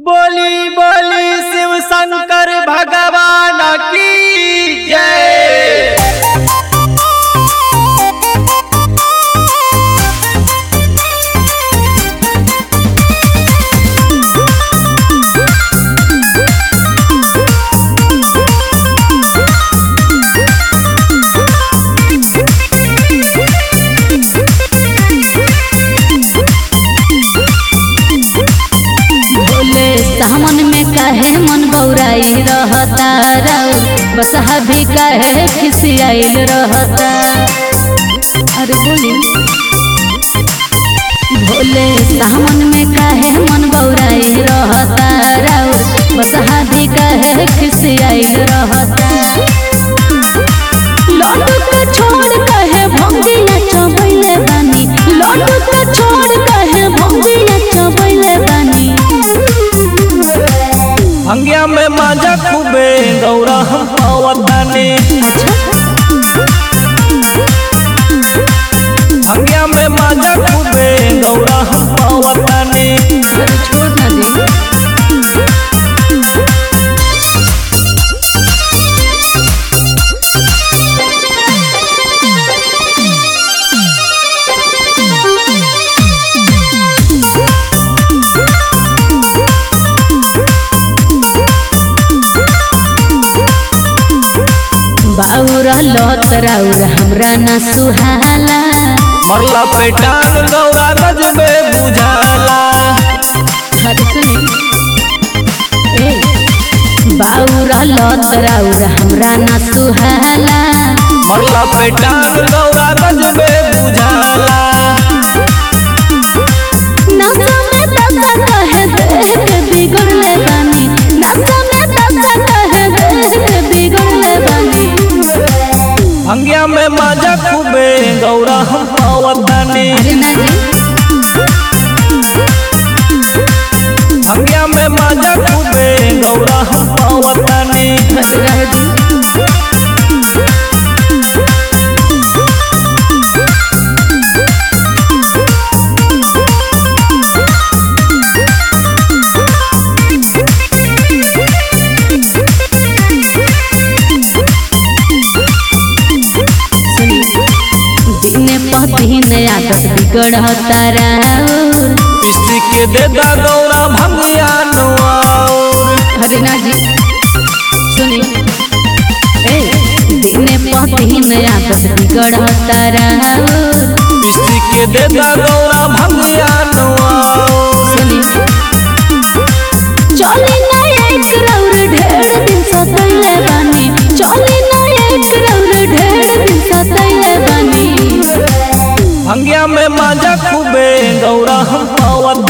बोली बोली शिव शंकर भगवान की जय बोले सामन में कहे मन बौराई रहता राउर बसहा भी कहे खिसियाइल रहता अरे बोली भोले सामन में कहे मन बौराई रहता राउर बसहा भी कहे खिसियाइल रहता लड्डू के छोड़ कहे भंगिया चबैले बानी लड्डू के छोड़ कहे भंगिया चबैले बानी भंगिया में माजा खूबे गौरा हम पावताने भंगिया में माजा खूबे गौरा हम पावताने अरे छोड़ ना दे बाउरा लत राउर हमरा ना सुहाला मरला पेटान गौरा गजबे बुझाला अरे सुनी ए बाउरा लत राउर हमरा ना सुहाला मरला पेटान गौरा गजबे बुझाला नशा में दशा कहे देह के बिगड़ले बानी नशा में दशा कहे देह के बिगड़ले बानी भंगिया में माजा खूबे गौरा हम पावताने अरे ना जी भंगिया में माजा खूबे गौरा हम पावताने बस रह दी सुनी दिने पदिने आदत बिगड़ता राउर पिस्ती के देदा गौरा भंगिया नौर अरे ना जी सुनी ए दिने पदिने आदत बिगड़ता राउर पिस्ती के देदा गौरा भंगिया नौर सुनी चली ना एक रौर ढेर दिन सतैले बानी चली ना एक रौर ढेर दिन सतैले बानी भंगिया में माजा खूबे गौरा हम पावत